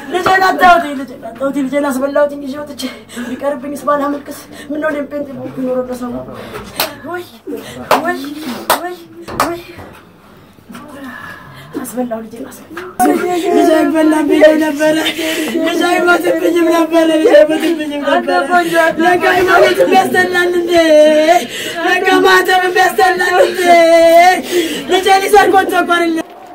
ልጄን አጣሁት ልጄን አጣሁት ልጄን አስበላሁት ይዤ ወጥቼ ቢቀርብኝስ ባላመልክስ ምነው እኔም ጴንጤ በሆንኩ ኖሮ ለሰው ወይ ወይ ወይ ወይ አስበላው ልጄን አስበላው ልጄ አይበላብኝም ነበረ ልጄ አይሞትብኝም ነበረ ልጄ አይሞትብኝም ነበረ ለካ ሃይማኖትም ያስጠላል እንዴ ለካ ማተብም ያስጠላል እንዴ ልጄ ሊሰርቆ ተቆርል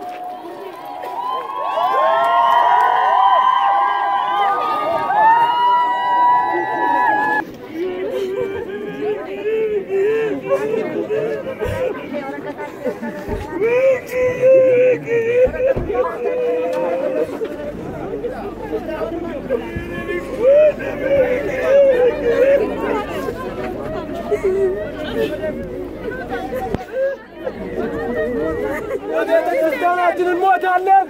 ቤተክርስቲያናችን እንሞታለን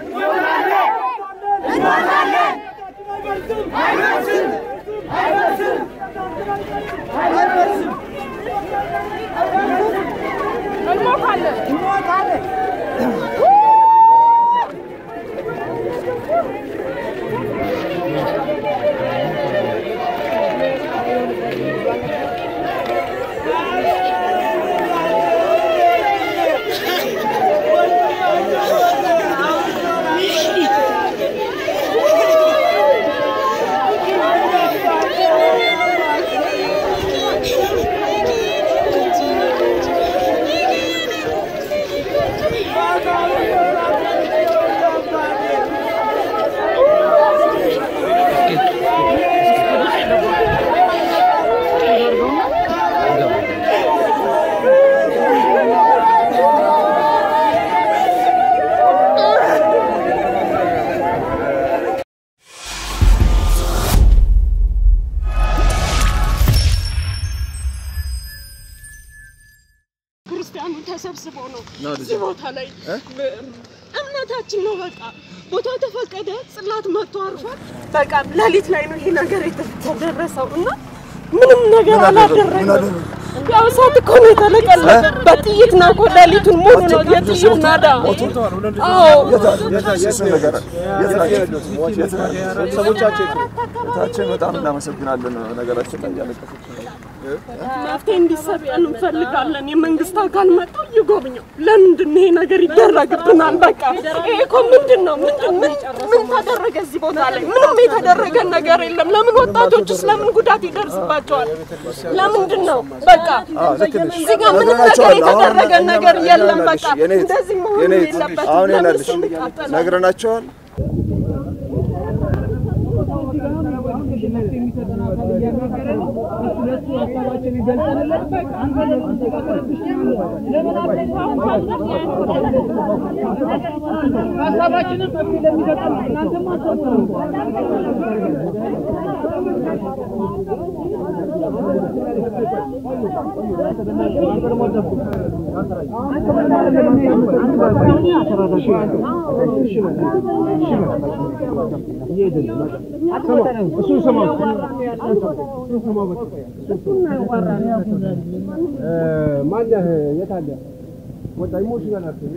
ክርስቲያኑ ተሰብስቦ ነው እዚህ ቦታ ላይ እምነታችን ነው። በቃ ቦታው ተፈቀደ፣ ጽላት መጥቶ አርፏል። በቃ ሌሊት ላይ ነው ይሄ ነገር የተደረሰው እና ምንም ነገር አላደረገም። ያው እሳት እኮ ነው የተለቀለቀ በጥይት ነው እኮ ሌሊቱን ሙሉ ነው የጥይት ናዳ። አዎ ቤተሰቦቻችን በጣም እናመሰግናለን። ነገራችን ላይ እያለቀሰች ነው። መፍትሄ እንዲሰጠን እንፈልጋለን። የመንግስት አካል መጥቶ ይጎብኘው። ለምንድን ነው ይሄ ነገር ይደረግብናል? በቃ ይሄ እኮ ምንድን ነው? ምንድን ምን ምን ተደረገ እዚህ ቦታ ላይ? ምንም የተደረገ ነገር የለም። ለምን ወጣቶችስ ለምን ጉዳት ይደርስባቸዋል? ለምንድን ነው በቃ እዚህ ጋር ምንም ነገር የተደረገ ነገር የለም። በቃ እንደዚህ መሆን የለበትም። አሁን ለምን ይላለሽ ሰው ይቃጠላል? ነግረናቸዋል። ማነህ? የት አለ? ወጣ ኢሞሽናል አትበል።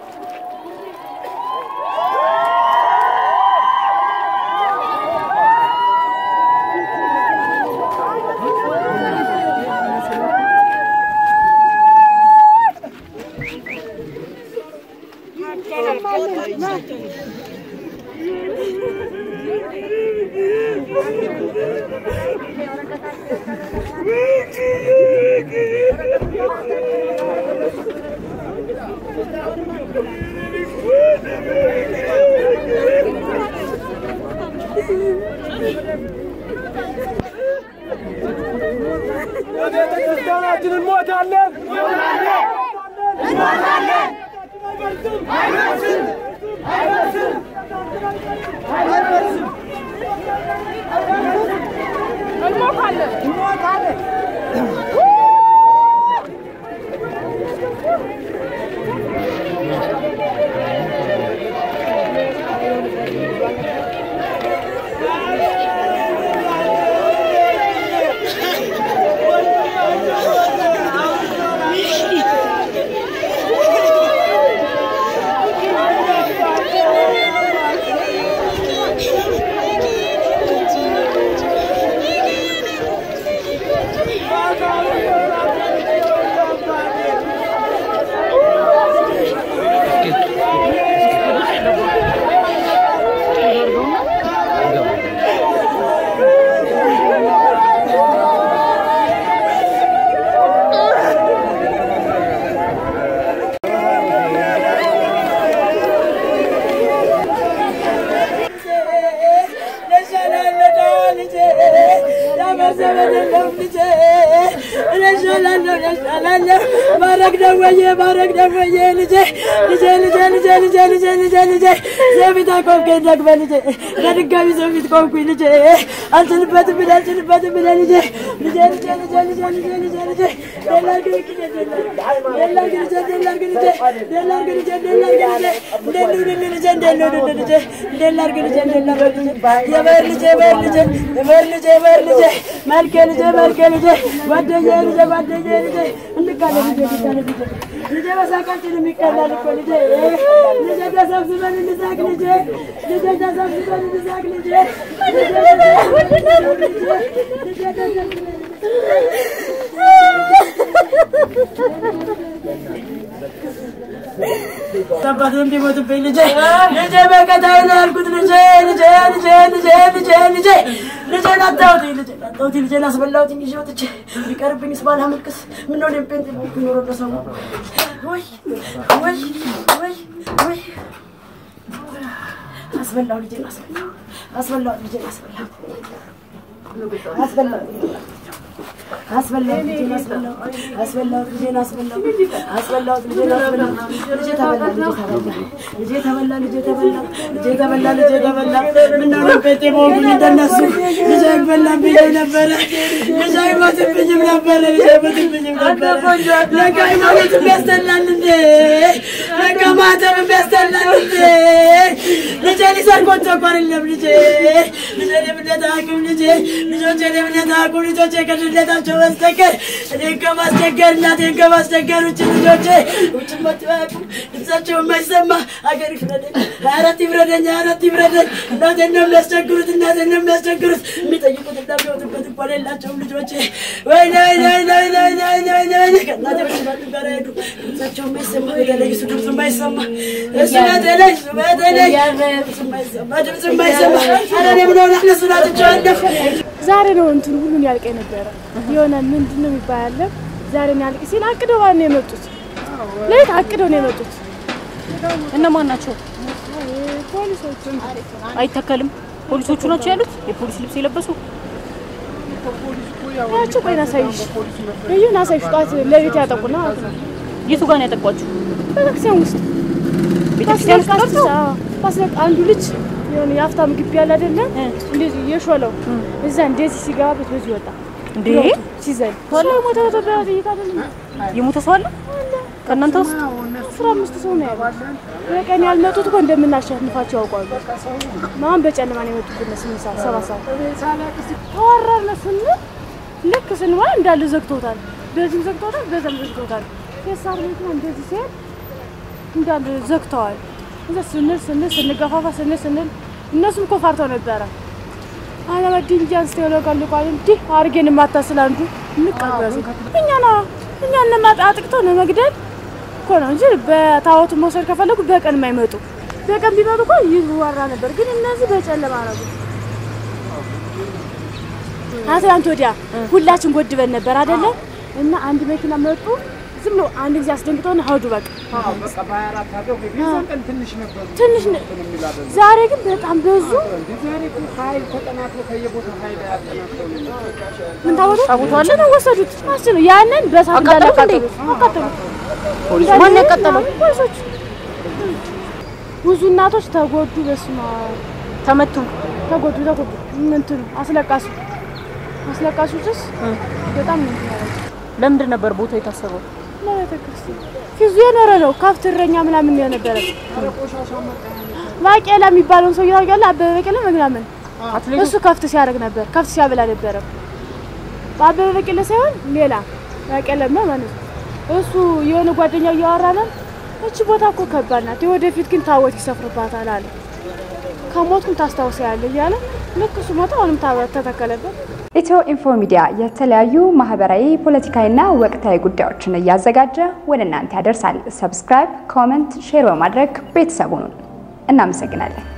ቤተክርስቲያናችን እንሞታለን እ እወድሃለሁ። ባረክ ደወዬ ባረክ ደወዬ ልጄ ልጄ ልጄ ልጄ ልጄ ልጄ ልጄ ልጄ ሰው ፊት አቆምከኝ ደግመህ ልጄ ለድጋሚ ሰው ፊት ቆምኩኝ ልጄ አልችልበትም ብለህ አልችልበትም ብለህ ልጄ ልጄ ልጄ ልጄ ልጄ ልጄ ልጄ ልጄ ደላርግ ልጄ ደላርግ ልጄ ደላርግ ልጄ ደላርግ ልጄ ደላርግ ልጄ እንዴት ልሁንልህ ልጄ እንዴት ልሁንልህ ልጄ እንዴት ላድርግ ልጄ እንዴት ላድርግ ልጄ የበር ልጄ የበር ልጄ የበር ልጄ የበር ልጄ መልኬ ልጄ መልኬ ልጄ ጓደኛዬ ልጄ ጓደኛዬ ልጄ እንቃለ ልጄ እንቃለ ልጄ ልጄ በሳቃችን የሚቀላል እኮ ልጄ ልጄ ተሰብስበን እንሳቅ ልጄ ልጄ ተሰብስበን እንሳቅ ልጄ ልጄ ተሰብስበን ልጄ ተሰብስበን አባቱ እንዲሞትብኝ ልጄ ልጄ በቀጣይ ነው ያልኩት ልጄ ልጄ ልጄ ልጄ ልጄ ልጄ ልጄን አጣሁትኝ ልጄን አጣሁትኝ ልጄን አስበላሁትኝ ይዤ ወጥቼ ቢቀርብኝስ ባላመልክስ ምነው እኔም ጴንጤ ሆንኩ ኖሮ በሰው ወይ ወይ ወይ ወይ አስበላሁ ልጄን አስበላሁ አስበላሁ ልጄን አስበላሁ አስበላሁ አስበላሁት ልጄን አስበላሁ አስበላሁት ልጄን አስበላሁ አስበላሁት ልጄን አስበላሁ ልጄ ተበላ ልጄ ተበላ ልጄ ተበላ ልጄ ተበላ ልጄ ተበላ ልጄ ተበላ ምነው እኔም ጴንጤ በሆንኩኝ እንደነሱ ልጄ አይበላብኝም ነበረ ልጄ አይሞትብኝም ነበረ ልጄ አይሞትብኝም ነበረ ለካ ሃይማኖትም ያስጠላል እንዴ ለካ ማተብም ያስጠላል እንዴ ልጄ ሊሰርቅ ወጥቶ እኮ አይደለም ልጄ ልጄ የእምነት አያውቅም ልጄ ልጆቼ የእምነት አያውቁም ልጆቼ ከድለታቸው በስተቀር እኔን ከማስቸገር እናቴን ከማስቸገር ውጭ ልጆቼ ውጭ መጥቶ አያውቁም ድምፃቸው የማይሰማ አገር ይፍረደኝ ሀያ አራት ይፍረደኝ ሀያ አራት ይፍረደኝ እናቴን ነው የሚያስቸግሩት እናቴን ነው የሚያስቸግሩት የሚጠይቁት እንደሚወጡበት እኮ የላቸውም ልጆቼ ወይኔ ወይኔ ወይኔ ወይኔ ወይኔ ወይኔ ወይኔ ወይኔ ከእናቴ ከአባቱ ጋር ሄዱ ድምፃቸው የማይሰማ በተለይ እሱ ድምፁ የማይሰማ እሱ በተለይ እሱ በተለይ ድምፁ የማይሰማ ድምፁ የማይሰማ ኧረ እኔ ምን ሆነ እነሱን አጥቼዋለሁ ዛሬ ነው እንትን ሁሉን ያልቅ የነበረ የሆነ ምንድን ነው የሚባል አለ ዛሬ ነው ያልቅ ሲል አቅደው ነው የመጡት ሌት አቅደው ነው የመጡት እነማን ናቸው? ፖሊሶቹ አይተከልም። ፖሊሶቹ ናቸው ያሉት፣ የፖሊስ ልብስ የለበሱ ያቸው ቆይ ናሳይሽ ልዩ ናሳይሽ ጧት ለቤት ያጠቁና ማለት ነው የቱ ጋር ነው ያጠቋችሁ? ቤተክርስቲያን ውስጥ ቤተክርስቲያን ውስጥ ታስለቃሽ ገብተው? ታስለቃ አንዱ ልጅ የሆነ የሀብታም ግቢ ያለ አይደለ እንደዚህ የሾለው እዛ እንደዚህ ሲገባበት በዚህ ወጣ እንዴ ሲዘል ሰው ሞተ ሞተ በጥይት አይደለም የሞተ ሰው አለ ከእናንተ ውስጥ? አስራ አምስት ሰው ነው ያለው። በቀን ያልመጡት እኮ እንደምናሸንፋቸው ያውቃሉ። ማን በጨለማ ነው የመጡት? ስምንት ሰዓት ሰባት ሰዓት ተወረርነ ስንል ልክ ስንሞላ እንዳለ ዘግቶታል። በዚህም ዘግቶታል፣ በዛም ዘግቶታል። ፌሳር መኪና እንደዚህ ሲሄድ እንዳለ ዘግተዋል። እዛ ስንል ስንል ስንገፋፋ ስንል ስንል እነሱም እኮ ፈርተው ነበረ። አለመድን እንጂ አንስተው ይለቀልቋል። እንዲህ አድርጌን የማታስል አንዱ እንቀበዙ እኛ ነው እኛ ለማጣ አጥቅተው ለመግደል እኮ ነው እንጂ በታወቱ መውሰድ ከፈለጉ በቀን የማይመጡ በቀን ቢመጡ እኮ ይወራ ነበር። ግን እነዚህ በጨለማ ነው። አትላንት ወዲያ ሁላችን ጎድበን ነበር አይደለ? እና አንድ መኪና መጡ። ዝም ብሎ አንድ ጊዜ አስደንግጠውን ሀውዱ በቃ ትንሽ ነበሩ ትንሽ ነ- ዛሬ ግን በጣም በዙ። ዛሬ እኮ ኃይል ተጠናክሮ ከየቦታው ኃይል ያጠናክረው ነው። ምን ታወቱ ነው ወሰዱት። አስችሉ ያንን በሳት አቃጠሉት እንዴ? እንዳላቃጠሉት አቃጠሉት። ፖሊስ ማን ያቃጠለው? ፖሊሶች ብዙ እናቶች ተጎዱ። በስማ ተመቱ። ተጎዱ ተጎዱ። እንትኑ አስለቃሱ አስለቃሱ ጭስ በጣም ነው እንትን ያደረገው። ለምንድን ነበር ቦታው የታሰበው? ለቤተ ክርስቲያን ፊዙ የኖረ ነው። ከብት እረኛ ምናምን ነው የነበረ። ባቄላ የሚባለውን ሰው ታውቂያለሽ? አበበ በቄላ ምናምን አትሌቱ እሱ ከፍት ሲያደርግ ነበር። ከፍት ሲያበላ ነበረ። በአበበ በቄላ ሳይሆን ሌላ ባቄላማ ማለት ነው። እሱ የሆነ ጓደኛው እያወራ ነው። እቺ ቦታ እኮ ከባድ ናት፣ የወደፊት ግን ታቦት ይሰፍርባታል አለ። ከሞትኩም ታስታውሳለህ እያለ ልክ እሱ ሞተ፣ አሁንም ታቦት ተተከለበት። ኢትዮ ኢንፎ ሚዲያ የተለያዩ ማህበራዊ፣ ፖለቲካዊና ወቅታዊ ጉዳዮችን እያዘጋጀ ወደ እናንተ ያደርሳል። ሰብስክራይብ፣ ኮመንት፣ ሼር በማድረግ ቤተሰቡን እናመሰግናለን።